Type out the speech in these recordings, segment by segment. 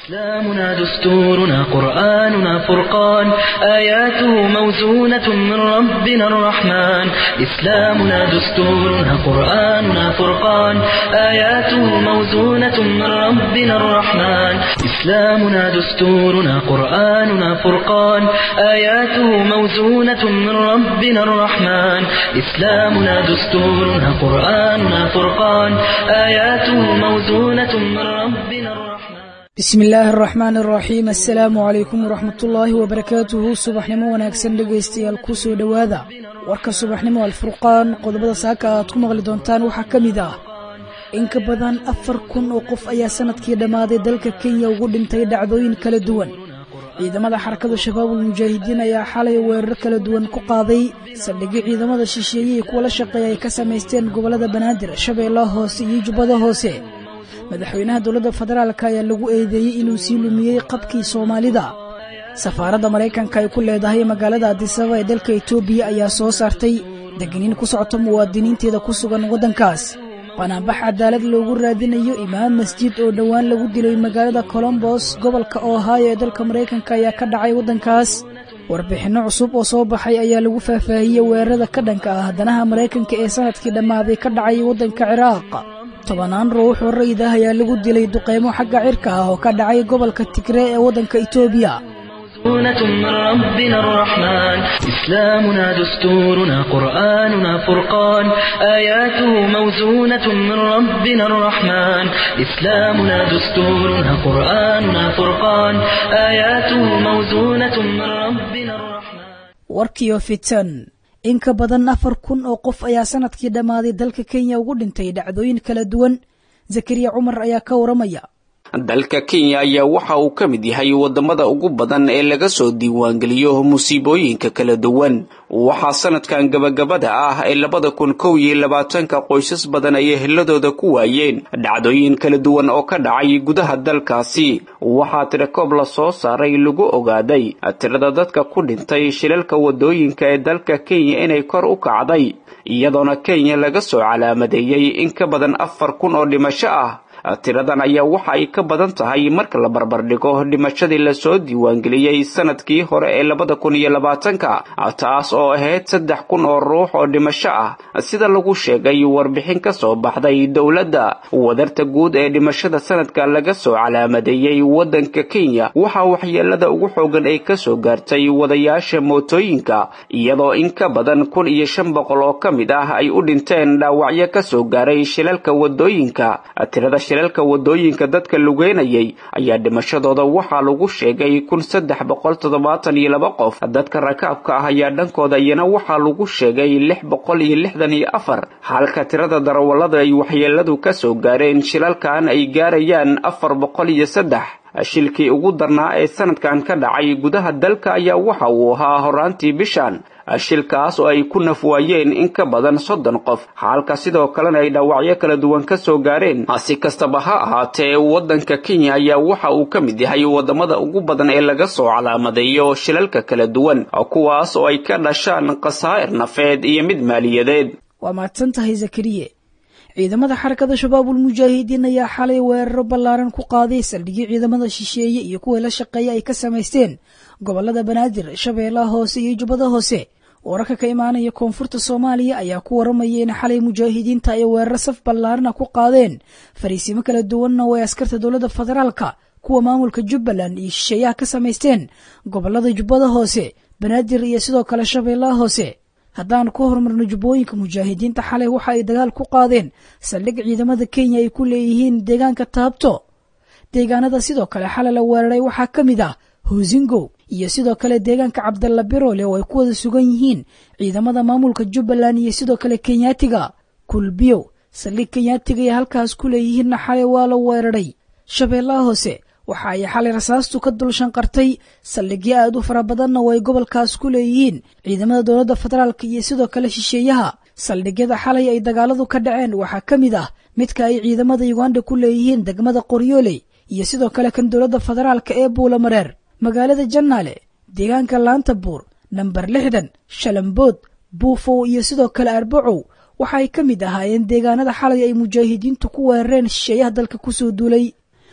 إسلامنا دستورنا قرآننا فرقان آياته موزونة من ربنا الرحمن إسلامنا دستورنا قرآننا فرقان آياته موزونة من ربنا الرحمن إسلامنا دستورنا قرآننا فرقان آياته موزونة من ربنا الرحمن إسلامنا دستورنا قرآننا فرقان آياته موزونة من ربنا الرحمن bismi illaahi araxmaan araxiim assalaamu calaykum waraxmatullaahi wabarakaatuhu subaxnimo wanaagsan dhegaystayaal ku soo dhowaada warka subaxnimo alfurqaan qodobada saaka aad ku maqli doontaan waxaa ka mid ah in ka badan afar kun oo qof ayaa sanadkii dhammaaday dalka kenya ugu dhintay dhacdooyin kala duwan ciidamada xarakada shabaabul mujaahidiin ayaa xalay weerar kala duwan ku qaaday saldhigyo ciidamada shisheeye iyo kuwa la shaqeeya ay ka samaysteen gobollada banaadir shabeellaha hoose iyo jubbada hoose madaxweynaha dowladda federaalk ayaa lagu eedeeyey inuu sii lumiyey qabkii soomaalida safaaradda maraykanka ay ku leedahay magaalada adisaba ee dalka etoobiya ayaa soo saartay degniin ku socota muwaadiniinteeda ku sugan waddankaas banaanbax cadaalad loogu raadinayo imaam masjid oo dhowaan lagu dilay magaalada colombos gobolka ohio ee dalka maraykanka ayaa ka dhacay waddankaas warbixinno cusub oo soo baxay ayaa lagu faahfaahiyey weerarada ka dhanka ah danaha maraykanka ee sanadkii dhammaaday ka dhacay waddanka ciraaq tobannaan ruux oo rayid ah ayaa lagu dilay duqeymo xagga cirka ah oo ka dhacay gobolka tigree ee waddanka etoobiya موزونة من ربنا الرحمن إسلامنا دستورنا قرآننا فرقان آياته موزونة من ربنا الرحمن إسلامنا دستورنا قرآننا فرقان آياته موزونة من ربنا الرحمن warkiyo fitan in ka badan afar kun oo qof ayaa sanadkii dhammaaday dalka kenya ugu dhintay dhacdooyin kala duwan zakariya cumar ayaa ka waramaya dalka kenya ayaa waxa uu ka mid yahay wadamada ugu badan ee laga soo diiwaangeliyo musiibooyinka kala duwan waxaa sanadkan gabagabada ah ee labada kun kow iyo labaatanka qoysas badan ay eheladooda ku waayeen dhacdooyin kala duwan oo ka dhacay gudaha dalkaasi waxaa tirakoob la soo saaray lagu ogaaday tirada dadka ku dhintay shilalka wadooyinka ee dalka kenya inay kor u kacday iyadoona kenya laga soo calaamadeeyey in ka badan afar kun oo dhimasho ah tiradan ayaa waxa ay ka badan tahay marka la barbardhigo dhimashadii lasoo diiwaangeliyey sanadkii hore ee labada kun iyo labaatanka taas oo ahayd saddex kun oo ruux oo dhimasho ah sida lagu sheegay warbixin ka soo baxday dowladda wadarta guud ee dhimashada sanadka laga soo calaamadeeyey waddanka kenya waxaa waxyeelada ugu xoogan ay kasoo gaartay wadayaasha mootooyinka iyadoo in ka badan kun iyo shan boqol oo ka mid ah ay u dhinteen dhaawacyo kasoo gaaray shilalka wadooyinka tirada shilalka wadooyinka dadka lugeynayay ayaa dhimashadooda waxaa lagu sheegay kun saddex boqol toddobaatan iyo laba qof dadka rakaabka ah ayaa dhankooda iyana waxaa lagu sheegay lix boqol iyo lixdan iyo afar halka tirada darawallada ay waxyeeladu kasoo gaareen shilalkan ay gaarayaan afar boqol iyo saddex shilkii ugu darnaa ee sanadkan ka dhacay gudaha dalka ayaa waxa uu ahaa horaantii bishan shilkaas oo ay ku nafwaayeen in ka badan soddon qof halka sidoo kalena ay dhaawacyo kala duwan ka soo gaareen si kastaba ha ahaatee waddanka kenya ayaa waxa uu ka mid yahay wadamada ugu badan ee laga soo calaamadeeyo shilalka kala duwan kuwaas oo ay ka dhashaan khasaa'ir nafeed iyo mid maaliyadeed waa mahadsan tahay zakariye ciidamada xarakada shabaabul mujaahidiin ayaa xalay weeraro ballaaran ku qaaday saldhigyo ciidamada shisheeye iyo kuwa la shaqeeya ay ka samaysteen gobolada banaadir shabeellaha hoose iyo jubbada hoose wararka ka imaanaya koonfurta soomaaliya ayaa ku waramaya in xalay mujaahidiinta ay weeraro saf ballaarana ku qaadeen fariisimo kala duwanna oo ay askarta dowladda federaalka kuwa maamulka jubbaland iyo shisheeyaha ka samaysteen gobolada jubbada hoose banaadir iyo sidoo kale shabeellaha hoose haddaan ku horumarno jubbooyinka mujaahidiinta xalay waxa ay dagaal ku qaadeen saldhig ciidamada kenya ay ku leeyihiin deegaanka taabto deegaanada sidoo kale xalay la weeraray waxaa ka mid ah hoosingow iyo sidoo kale deegaanka cabdalla biroole oo ay ku wada sugan yihiin ciidamada maamulka jubbaland iyo sidoo kale kenyaatiga kulbiyow saldhig kenyaatiga ay halkaas ku leeyihiinna xalay waa la weeraray shabeellaha hoose waxa ay xalay rasaastu ka dul shanqartay saldhigyo aad u fara badanna oo ay gobolkaas ku leeyihiin ciidamada dowladda federaalk iyo sidoo kale shisheeyaha saldhigyada xalay ay dagaaladu ka dhaceen waxaa ka mid ah midka ay ciidamada uganda ku leeyihiin degmada qoryooley iyo sidoo kale kan dowladda federaalka ee buulamareer magaalada jannaale deegaanka laanta buur namber lixdan shalambood buufow iyo sidoo kale arbacow waxa ay ka mid ahaayeen deegaanada xalay ay mujaahidiintu ku weerareen shisheeyaha dalka kusoo duulay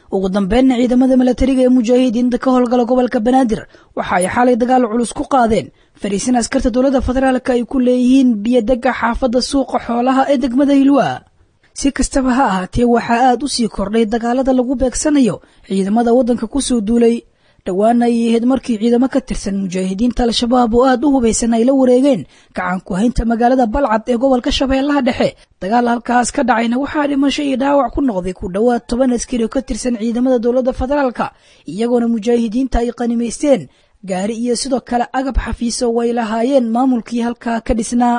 ugu dambeynna ciidamada milatariga ee mujaahidiinta ka howlgala gobolka banaadir waxa ay xalay dagaal culus ku qaadeen fariisin askarta dowladda federaalka ay ku leeyihiin biyodega xaafadda suuqa xoolaha ee degmada hilwaa si kastaba ha ahaatee waxaa aad u sii kordhay dagaalada lagu beegsanayo ciidamada waddanka kusoo duulay dhowaana ay ahayd markii ciidamo ka tirsan mujaahidiinta al-shabaab oo aad u hubaysan ay la wareegeen gacan ku haynta magaalada balcad ee gobolka shabeellaha dhexe dagaal halkaas ka dhacayna waxaa dhimasho iyo dhaawac ku noqday ku dhowaad toban askari oo ka tirsan ciidamada dowladda federaalka iyagoona mujaahidiinta ay qanimaysteen gaari iyo sidoo kale agab xafiiso way lahaayeen maamulkii halkaa ka dhisnaa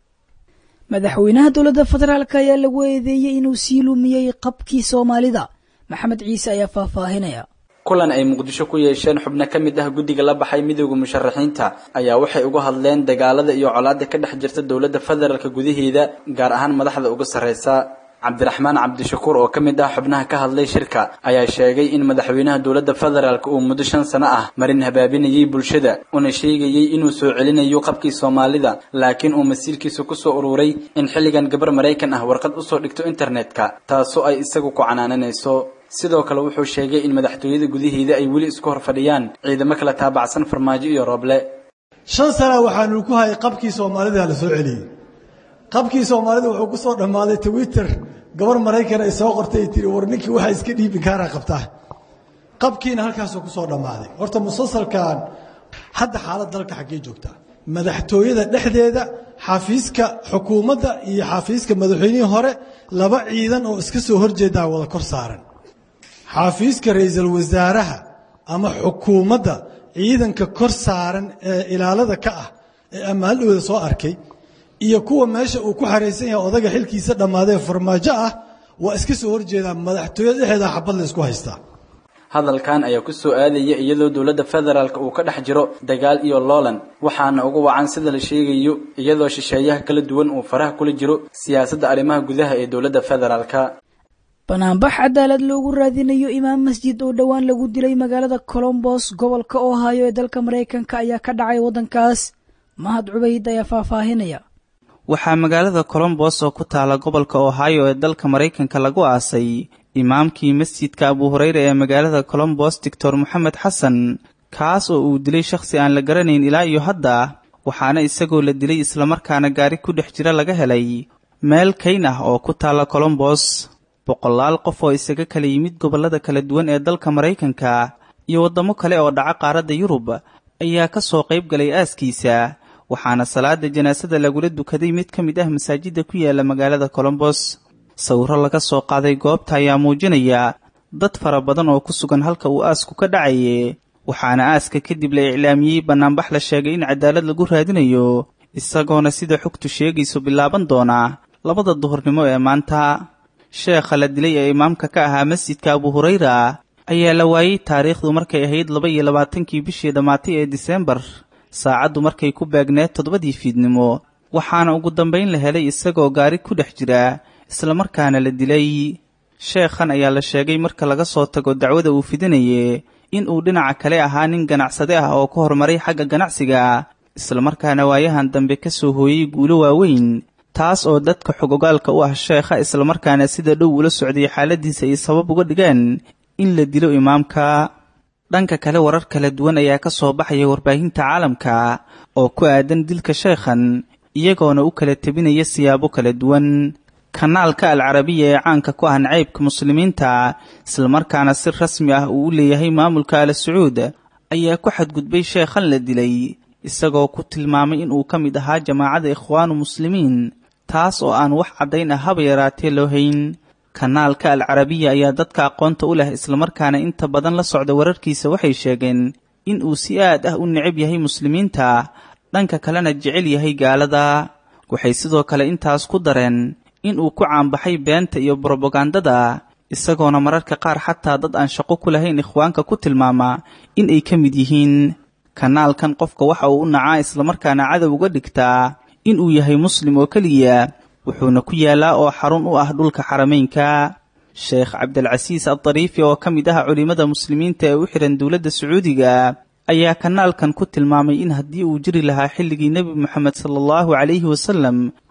madaxweynaha dowladda federaalk ayaa lagu eedeeyey inuu sii lumiyey qabkii soomaalida maxamed ciise ayaa faahfaahinaya kulan ay muqdisho ku yeesheen xubno ka mid ah guddiga la baxay midooda musharaxiinta ayaa waxay uga hadleen dagaalada iyo colaada ka dhex jirta dowladda federaalka gudaheeda gaar ahaan madaxda uga sarreysa cabdiraxmaan cabdishakuur oo ka mid ah xubnaha ka hadlay shirka ayaa sheegay in madaxweynaha dowladda federaalk uu muddo shan sano ah marin habaabinayay bulshada una sheegayay inuu soo celinayo qabkii soomaalida laakiin uu masiirkiisa kusoo ururay in xilligan gabar maraykan ah warqad usoo dhigto internetka taasoo ay isagu ku canaananayso sidoo kale wuxuu sheegay in madaxtooyada gudaheeda ay weli isku hor fadhiyaan ciidamo kala taabacsan farmaajo iyo rooble shan sana waxaanu ku hayay qabkii soomaalida la soo celiyey qabkii soomaalida wuxuu ku soo dhammaaday twitter gabar maraykan ay soo qortay ay tiri war ninkii waxaa iska dhiibi kaara qabtaa qabkiina halkaasuu ku soo dhammaaday horta musalsalkan hadda xaalad dalka xaggee joogtaa madaxtooyada dhexdeeda xafiiska xukuumadda iyo xafiiska madaxweynihii hore laba ciidan oo iska soo horjeedaa wada kor saaran xafiiska ra-iisul wasaaraha ama xukuumadda ciidanka kor saaran ee ilaalada ka ah ee ammaaldhowda soo arkay iyo kuwa meesha uu ku xaraysan yahay odaga xilkiisa dhammaadee farmaajo ah waa iska soo horjeedaa madaxtooyada dhexeeda xabad la isku haystaa hadalkan ayaa ku soo aadaya iyadoo dowladda federaalk uu ka dhex jiro dagaal iyo loolan waxaana ugu wacan sida la sheegayo iyadoo shisheeyaha kala duwan uu faraha kula jiro siyaasadda arrimaha gudaha ee dowladda federaalka banaanbax cadaalad loogu raadinayo imaam masjid oo dhowaan lagu dilay magaalada colombos gobolka ohaayo ee dalka maraykanka ayaa ka dhacay waddankaas mahad cubayd ayaa faahfaahinaya waxaa magaalada colombos oo ku taala gobolka ohaayo ee dalka maraykanka lagu aasay imaamkii masjidka abu hureyre ee magaalada colombos doctor moxamed xasan kaas oo uu dilay shakhsi aan la garanayn ilaa iyo hadda waxaana isagoo la dilay islamarkaana gaari ku dhex jira laga helay meel kayn ah oo ku taala colombos boqolaal qof oo isaga kala yimid gobollada kala duwan ee dalka maraykanka iyo waddamo kale oo dhaca qaaradda yurub ayaa ka soo qayb galay aaskiisa waxaana salaada janaasada lagula dukaday mid ka mid ah masaajidda ku yaala magaalada colombos sawirro laga soo qaaday goobta ayaa muujinaya dad fara badan oo ku sugan halka uu aasku ka dhacaye waxaana aaska kadib la iclaamiyey bannaanbax la sheegay in cadaalad lagu raadinayo isagoona sida xogtu sheegayso bilaaban doona labada duhurnimo ee maanta sheekha la dilay ee imaamka ka ahaa masjidka abu hurayra ayaa la waayey taariikhdu markay ahayd laba iyo labaatankii bishii dhammaatay ee diseembar saacaddu markay ku baagneed toddobadii fiidnimo waxaana ugu dambayn la helay isagoo gaari ku dhex jira islamarkaana la dilay sheekhan ayaa la sheegay marka laga soo tago dacwada uu fidinaye in uu dhinaca kale ahaa nin ganacsade ah oo ka horumaray xagga ganacsiga islamarkaana waayahan dambe ka soo hooyey guulo waaweyn taas oo dadka xogogaalka u ah sheekha islamarkaana sida dhow ula socday xaaladiisa ay sabab uga dhigeen in la dilo imaamka dhanka kale warar kala duwan ayaa ka soo baxaya warbaahinta caalamka oo ku aadan dilka sheekhan iyagoona u kala tebinaya siyaabo kala duwan kanaalka alcarabiya ee caanka ku ah nacaybka muslimiinta islamarkaana si rasmi ah uu u leeyahay maamulka al sacuud ayaa ku xadgudbay sheekhan la dilay isagoo ku tilmaamay inuu ka mid ahaa jamaacada ikhwaanu muslimiin taas oo aan wax caddayn ah haba yaraatee loo hayn kanaalka alcarabiya ayaa dadka aqoonta u leh islamarkaana inta badan la socda wararkiisa waxay sheegeen in uu si aad ah u necab yahay muslimiinta dhanka kalena jecel yahay gaalada waxay sidoo kale intaas ku dareen in uu ku caanbaxay beenta iyo brobagandada isagoona mararka qaar xataa dad aan shaqo ku lahayn ikhwaanka ku tilmaama in ay ka mid yihiin kanaalkan qofka waxa uu u nacaa islamarkaana cadow uga dhigtaa in uu yahay muslim oo keliya wuxuuna ku yaalaa oo xarun u ah dhulka xarameynka sheekh cabdilcasiis addariifi oo ka mid ah culimmada muslimiinta ee u xihan dowladda sacuudiga ayaa kanaalkan ku tilmaamay in haddii uu jiri lahaa xilligii nebi moxamed sala allahu calayhi wasalam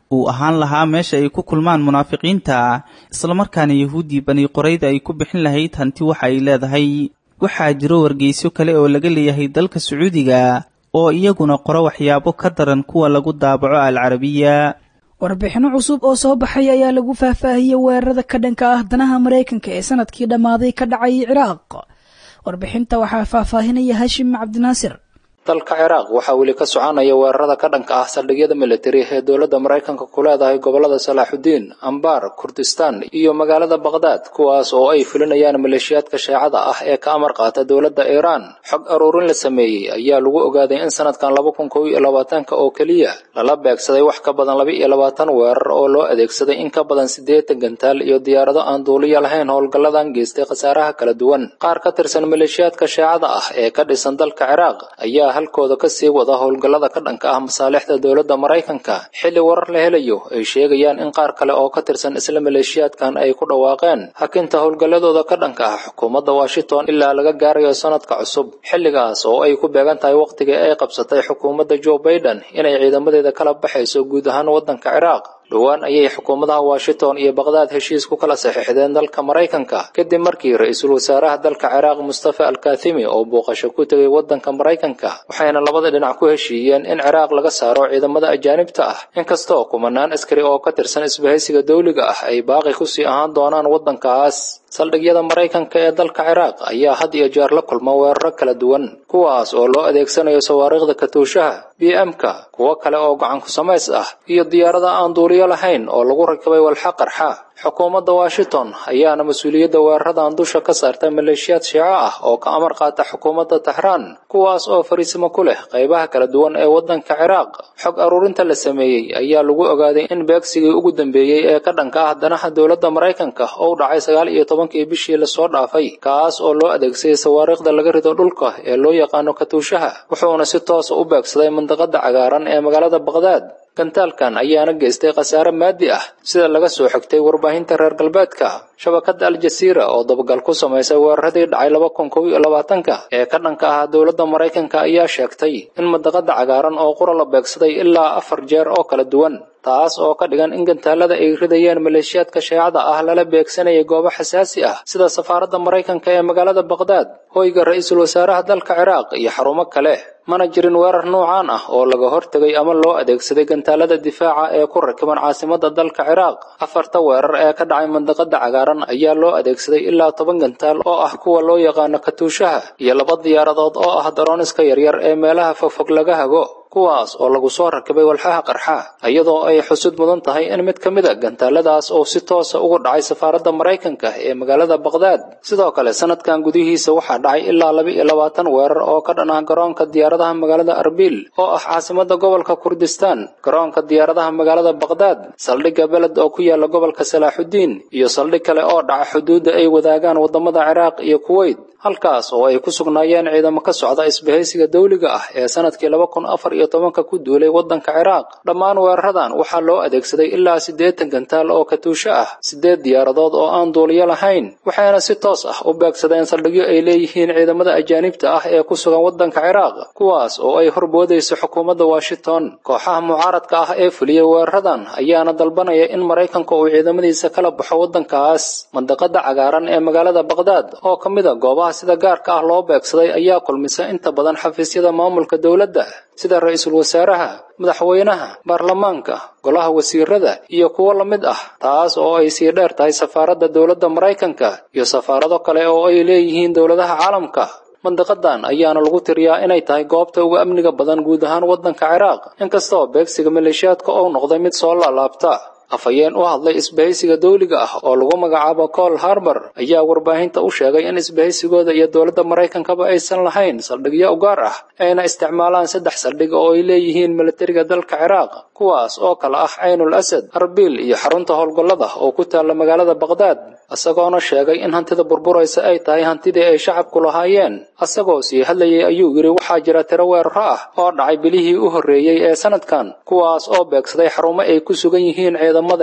uu ahaan lahaa meesha ay ku kulmaan munaafiqiinta islamarkaana yahuuddii bani qorayda ay ku bixin lahayd hanti waxa ay leedahay waxaa jiro wargeysyo kale oo laga leeyahay dalka sacuudiga oo iyaguna qoro waxyaabo ka daran kuwa lagu daabaco alcarabiya warbixinno cusub oo soo baxay ayaa lagu faahfaahiyey weerarada ka dhanka ah danaha maraykanka ee sanadkii dhammaaday ka dhacay ciraaq warbixinta waxaa faahfaahinaya hashim cabdinaasir dalka ciraaq waxaa weli ka soconaya weerarada ka dhanka ah saldhigyada militari ee dowladda maraykanka ku leedahay gobolada salaaxudiin ambaar kurdistaan iyo magaalada baqhdaad kuwaas oo ay fulinayaan maleeshiyaadka sheecada ah ee ka amar qaata dowladda iiraan xog aruurin la sameeyey ayaa lagu ogaaday in sanadkan laba kun kow iyo labaatanka oo keliya lala beegsaday wax ka badan laba iyo labaatan weerar oo loo adeegsaday in ka badan siddeetan gantaal iyo diyaarado aan duuliya lahayn howlgalladan geystay khasaaraha kala duwan qaar ka tirsan maleeshiyaadka sheecada ah ee ka dhisan dalka ciraaq ayaa halkooda ka sii wada howlgallada ka dhanka ah masaalixda dowladda maraykanka xilli warar la helayo ay sheegayaan in qaar kale oo ka tirsan isla maleeshiyaadkan ay ku dhawaaqeen hakinta howlgalladooda ka dhanka ah xukuumadda washington ilaa laga gaarayo sanadka cusub xilligaas oo ay ku beegan tahay wakhtigii ay qabsatay xukuumadda joe baiden inay ciidamadeeda kala baxayso guud ahaan waddanka ciraaq dhowaan ayay xukuumadaha washington iyo baqhdaad heshiis ku kala saxiixdeen dalka maraykanka kadib markii ra-iisul wasaaraha dalka ciraaq mustafa alkathimi oo booqasho ku tegay waddanka maraykanka waxayna labada dhinac ku heshiiyeen in ciraaq laga saaro ciidamada ajaanibta ah inkastoo kumanaan askari oo ka tirsan isbahaysiga dawliga ah ay baaqi kusii ahaan doonaan waddankaas saldhigyada maraykanka ee dalka ciraaq ayaa had iyo jeer la kulma weeraro kala duwan kuwaas oo loo adeegsanayo sawaariikhda katuushaha b m-ka kuwo kale oo gacan ku samays ah iyo diyaarada aan duuliyo lahayn oo lagu rakibay walxa qarxa xukuumadda washington ayaana mas-uuliyadda weeraradan dusha ka saarta maleeshiyaad shiico ah oo ka amar qaata xukuumadda taxraan kuwaas oo fariisimo ku leh qaybaha kala duwan ee waddanka ciraaq xog aruurinta la sameeyey ayaa lagu ogaaday in beegsigii ugu dambeeyey ee ka dhanka ah danaha dowladda maraykanka oo dhacay sagaal iyo tobankii bishii lasoo dhaafay kaas oo loo adeegsaday sawaariikhda laga rido dhulka ee loo yaqaano katuushaha wuxuuna si toosa u beegsaday mandaqada cagaaran ee magaalada baqhdaad gantaalkan ayaana geystay khasaare maadi ah sida laga soo xigtay warbaahinta reer galbeedka shabakadda aljasiira oo dabagal ku samaysay weeraradii dhacay laba kun kow iyo labaatanka ee ka dhanka ahaa dowladda maraykanka ayaa sheegtay in mandaqada cagaaran oo qura la beegsaday ilaa afar jeer oo kala duwan taas oo ka dhigan in gantaalada ay ridayeen maleeshiyaadka sheecada ah lala beegsanayay goobo xasaasi ah sida safaaradda maraykanka ee magaalada baqhdaad hoyga ra-iisul wasaaraha dalka ciraaq iyo xarumo kale mana jirin weerar noocaan ah oo laga hortegay ama loo adeegsaday gantaalada difaaca ee ku rakiban caasimadda dalka ciraaq afarta weerar ee ka dhacay mandaqada cagaaran ayaa loo adeegsaday ilaa toban gantaal oo ah kuwa loo yaqaano katuushaha iyo laba diyaaradood oo ah darooniska yaryar ee meelaha fogfog laga hago kuwaas oo lagu soo rakibay walxaha qarxa iyadoo ay xusud mudan tahay in mid ka mid a gantaaladaas oo si toosa uga dhacay safaaradda maraykanka ee magaalada baqhdaad sidoo kale sanadkan gudihiisa waxaa dhacay ilaa laba iyo labaatan weerar oo ka dhan ah garoonka diyaaradaha magaalada arbil oo ah caasimadda gobolka kurdistaan garoonka diyaaradaha magaalada baqhdaad saldhigga beled oo ku yaala gobolka salaaxudiin iyo saldhig kale oo dhaca xuduudda ay wadaagaan waddamada ciraaq iyo kuweyt halkaas oo ay ku sugnaayeen ciidamo ka socda isbahaysiga dawliga ah ee sanadkii laba kun afar iyo tobanka ku duulay waddanka ciraaq dhammaan weeraradan waxaa loo adeegsaday ilaa siddeetan gantaal oo katuusho ah siddeed diyaaradood oo aan duuliyo lahayn waxayna si toos ah u beegsadeen saldhigyo ay leeyihiin ciidamada ajaanibta ah ee ku sugan waddanka ciraaq kuwaas oo ay horboodayso xukuumadda washington kooxaha mucaaradka ah ee fuliyey weeraradan ayaana dalbanaya in maraykanka uu ciidamadiisa kala baxo waddankaas mandaqada cagaaran ee magaalada baqhdaad oo ka mid a goobaha sida gaarka ah loo beegsaday ayaa kulmisa inta badan xafiisyada maamulka dowladda sida ra-iisul wasaaraha madaxweynaha baarlamaanka golaha wasiirada iyo kuwo la mid ah taas oo ay sii dheer tahay safaaradda dowladda maraykanka iyo safaarado kale oo ay leeyihiin dowladaha caalamka mandaqadan ayaana lagu tiriyaa inay tahay goobta uga amniga badan guud ahaan waddanka ciraaq inkastoo beegsiga maleeshiyaadka oo noqday mid soo laalaabta afhayeen u hadlay isbahaysiga dawliga ah oo lagu magacaabo col harbor ayaa warbaahinta u sheegay in isbahaysigooda iyo dowladda maraykankaba aysan lahayn saldhigyo u gaar ah ayna isticmaalaan saddex saldhig oo ay leeyihiin milatariga dalka ciraaq kuwaas oo kale ah caynul asad arbil iyo xarunta howlgallada oo ku taalla magaalada baqhdaad isagoona sheegay in hantida burburaysa ay tahay hantidii ay shacabku lahaayeen isagoo sii hadlayay ayuu yidhi waxaa jira tiro weeraro ah oo dhacay bilihii u horreeyey ee sanadkan kuwaas oo beegsaday xarumo ay ku sugan yihiin ciidamadeenna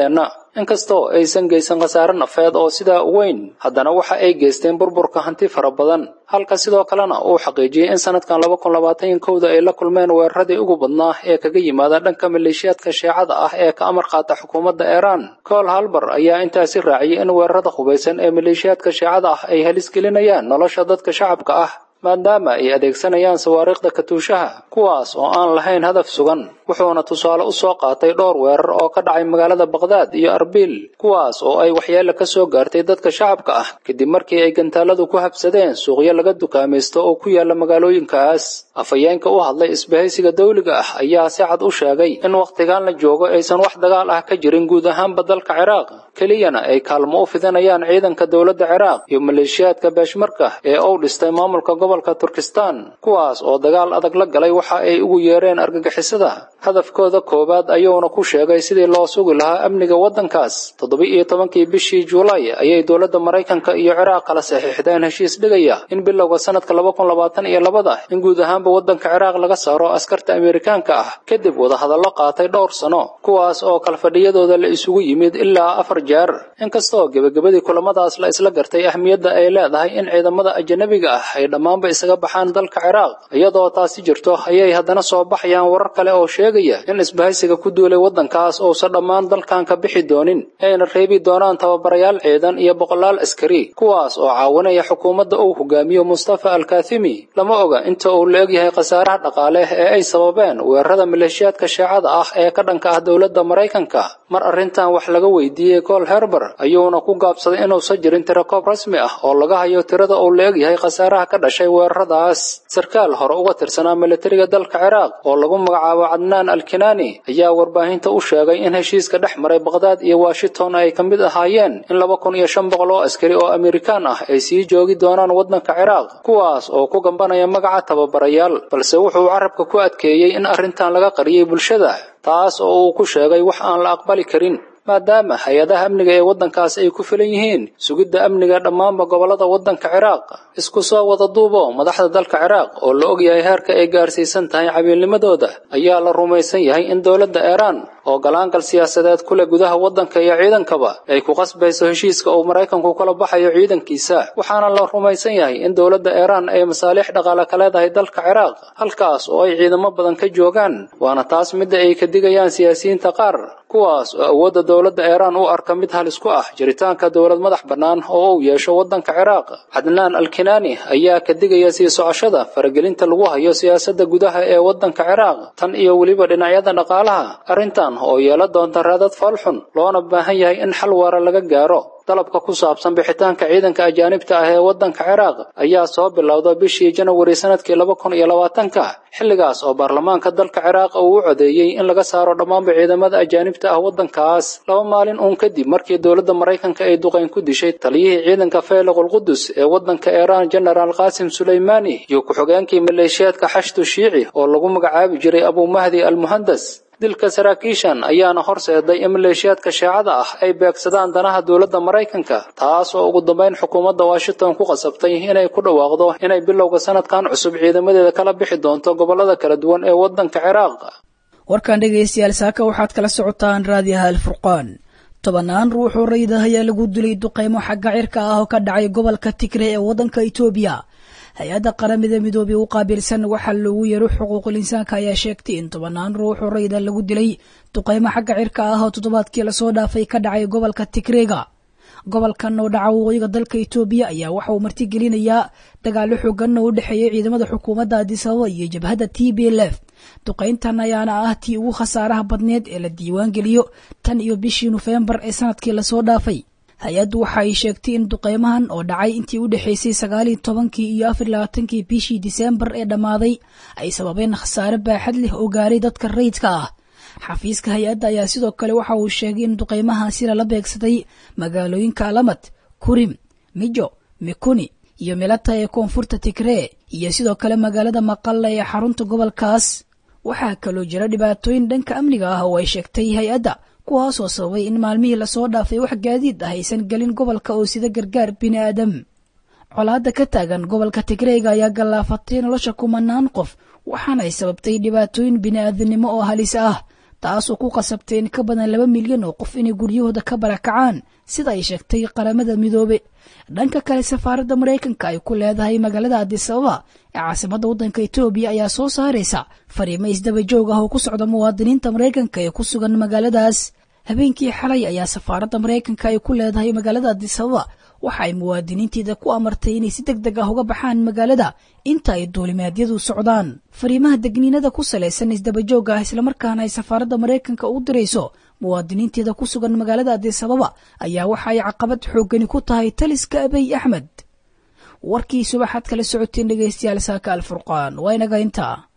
inkastoo aysan geysan khasaare nafeed oo sidaa u weyn haddana waxa ay geysteen burburka hanti fara badan halka sidoo kalena uu xaqiijiyey in sanadkan laba kun labaatan kowda ay la kulmeen weeraradii ugu badnaa ee kaga yimaada dhanka maleeshiyaadka sheecada ah ee ka amar qaata xukuumadda iiraan kool halbar ayaa intaasi raaciyey in weerarada hubaysan ee maleeshiyaadka sheecada ah ay halis gelinayaan nolosha dadka shacabka ah maadaama ay adeegsanayaan sawaariikhda katuushaha kuwaas oo aan lahayn hadaf sugan wuxuuna tusaale u soo qaatay dhowr weerar oo ka dhacay magaalada baqhdaad iyo arbiil kuwaas oo ay waxyeelo ka soo gaartay dadka shacabka ah kadib markii ay gantaaladu ku habsadeen suuqyo laga dukaamaysto oo ku yaala magaalooyinkaas afhayeenka u hadlay isbahaysiga dawliga ah ayaa si cad u sheegay in wakhtigan la joogo aysan wax dagaal ah ka jirin guud ahaanba dalka ciraaq keliyana ay kaalmo u fidinayaan ciidanka dowladda ciraaq iyo maleeshiyaadka beeshmarka ee uu dhistay maamulka gobolka turkistan kuwaas oo dagaal adag la galay waxa ay ugu yeereen argagixisada hadafkooda koowaad ayuuna ku sheegay sidii loo sugi lahaa amniga waddankaas toddoba-iyo tobankii bishii juulaay ayay dowladda maraykanka iyo ciraaq kala saxiixdeen heshiis dhigaya in bilowga sanadka laba kun labaatan iyo labada in guud ahaanba waddanka ciraaq laga saaro askarta amerikaanka ah kadib wadahadallo qaatay dhowr sano kuwaas oo kalfadhiyadooda la isugu yimid ilaa afar jeer inkastoo gebagabadii kulamadaas la isla gartay ahmiyadda ay leedahay in ciidamada ajanabiga ah ay dhammaanba isaga baxaan dalka ciraaq iyadoo taasi jirto ayay haddana soo baxayaan warar kale oo sheegaya in isbahaysiga ku duulay waddankaas uusan dhammaan dalkan ka bixi doonin ayna reebi doonaan tababarayaal ciidan iyo boqolaal askari kuwaas oo caawinaya xukuumadda uu hogaamiyo mustafa alkathimi lama oga inta uu la egyahay khasaaraha dhaqaale ee ay sababeen weerarada maleeshiyaadka sheecada ah ee ka dhanka ah dowladda maraykanka mar arrintan wax laga weydiiyey col herber ayuuna ku gaabsaday inuusan jirin tirakoob rasmi ah oo laga hayo tirada uu la egyahay khasaaraha ka dhashay weeraradaas sarkaal hore uga tirsanaa militariga dalka ciraaq oo lagu magacaabo cadnaan alkinaani ayaa warbaahinta u sheegay in heshiiska dhex maray baqhdaad iyo washington ay ka mid ahaayeen in laba kun iyo shan boqol oo askari oo amerikaan ah ay sii joogi doonaan waddanka ciraaq kuwaas oo ku gambanaya magaca tababarayaal balse wuxuu carabka ku adkeeyey in arrintan laga qariyey bulshada taas oo uu ku sheegay wax aan la aqbali karin maadaama hay-adaha amniga ee waddankaas ay ku filan yihiin sugidda amniga dhammaanba gobollada waddanka ciraaq isku soo wada duubo madaxda dalka ciraaq oo la ogyahay heerka ay gaarsiisan tahay cabiilnimadooda ayaa la rumaysan yahay in dowladda iiraan oo galaangal siyaasadeed ku leh gudaha waddanka iyo ciidankaba ay ku qasbayso heshiiska uu maraykanku kala baxayo ciidankiisa waxaana la rumaysan yahay in dowladda iiraan ay masaaliix dhaqaale ka leedahay dalka ciraaq halkaas oo ay ciidamo badan ka joogaan waana taas midda ay ka digayaan siyaasiyiinta qaar kuwaas oo awoodda dowladda iiraan u arka mid halis ku ah jiritaanka dowlad madax bannaan oo uu yeesho waddanka ciraaq cadnaan alkinaani ayaa ka digaya sii socoshada faragelinta lagu hayo siyaasadda gudaha ee waddanka ciraaq tan iyo weliba dhinacyada dhaqaalaha arrintan oo yeela doonta raadad foolxun loona baahan yahay in xal waara laga gaaro dalabka ku saabsan bixitaanka ciidanka ajaanibta ah ee waddanka ciraaq ayaa soo bilowda bishii janawari sanadkii laba kun iyo labaatanka xilligaas oo baarlamaanka dalka ciraaq uu u codeeyey in laga saaro dhammaanba ciidamada ajaanibta ah waddankaas laba maalin uun kadib markii dowladda maraykanka ay duqayn ku dishay taliyihii ciidanka feeliqul qudus ee waddanka iiraan genaraal qaasim suleymaani iyo ku-xogeenkii maleeshiyaadka xashdu shiici oo lagu magacaabi jiray abumahdi almuhandas dilka saraakiishan ayaana horseeday in maleeshiyaadka sheecada ah ay beegsadaan danaha dowladda maraykanka taas oo ugu dambayn xukuumadda washington ku qasabtay inay ku dhawaaqdo inay bilowga sanadkan cusub ciidamadeeda kala bixi doonto gobollada kala duwan ee waddanka ciraaq warkan dhegaystayaal saaka waxaad kala socotaan raadiyaha alfurqaan tobannaan ruux oo rayid ah ayaa lagu dilay duqaymo xagga cirka ah oo ka dhacay gobolka tigre ee waddanka itoobiya hay-adda qaramada midoobey u qaabilsan waxaa loogu yeero xuquuqul insaanka ayaa sheegtay in tobannaan ruux oo rayida lagu dilay duqaymo xagga cirka ah oo toddobaadkii lasoo dhaafay ka dhacay gobolka tigreega gobolkan oo dhaca waqooyiga dalka itoobiya ayaa waxa uu martigelinayaa dagaalo xoogan oo u dhexeeya ciidamada xukuumadda adisababa iyo jabhadda t b l f duqayntan ayaana ah tii ugu khasaaraha badneed ee la diiwaan geliyo tan iyo bishii nofembar ee sanadkii lasoo dhaafay hay-addu waxa ay sheegtay in duqeymahan oo dhacay intii u dhexaysay sagaaliyo tobankii iyo afar labaatankii bishii diseembar ee dhammaaday ay sababeen khasaare baaxad leh oo gaaray dadka rayidka ah xafiiska hay-adda ayaa sidoo kale waxa uu sheegay in duqeymahaasi lala beegsaday magaalooyinka alamad kurim mijo mikuni iyo milata ee koonfurta tigree iyo sidoo kale magaalada maqalla ee xarunta gobolkaas waxaa kaloo jira dhibaatooyin dhanka amniga ah oo ay sheegtay hay-adda kuwaasoo sababay in maalmihii lasoo dhaafay wax gaadiid ah aysan gelin gobolka oo sida gargaar bini aadam colaadda ka taagan gobolka tigreega ayaa gallaafatay nolosha kumanaan qof waxaana ay sababtay dhibaatooyin bini aadamnimo oo halis ah taasoo ku qasabtay in ka badan laba milyan oo qof inay guryahooda ka barakacaan sida ay sheegtay qaramada midoobe dhanka kale safaaradda maraykanka ay ku leedahay magaalada adisababa ee caasimadda waddanka etoobiya ayaa soo saaraysa fariimo isdaba joog ah oo ku socda muwaadiniinta maraykanka ee ku sugan magaaladaas habeenkii xalay ayaa safaaradda maraykanka ay ku leedahay magaalada adisababa waxa ay muwaadiniinteeda ku amartay inay si deg deg ah uga baxaan magaalada inta ay duulimaadyadu socdaan fariimaha degniinada ku salaysan isdabajoog ah islamarkaana ay safaaradda maraykanka u dirayso muwaadiniinteeda ku sugan magaalada adisababa ayaa waxa ay caqabad xooggani ku tahay taliska abiy axmed warkii subaxaad kala socoteen dhegaystayaal saaka alfurqaan waa inaga intaa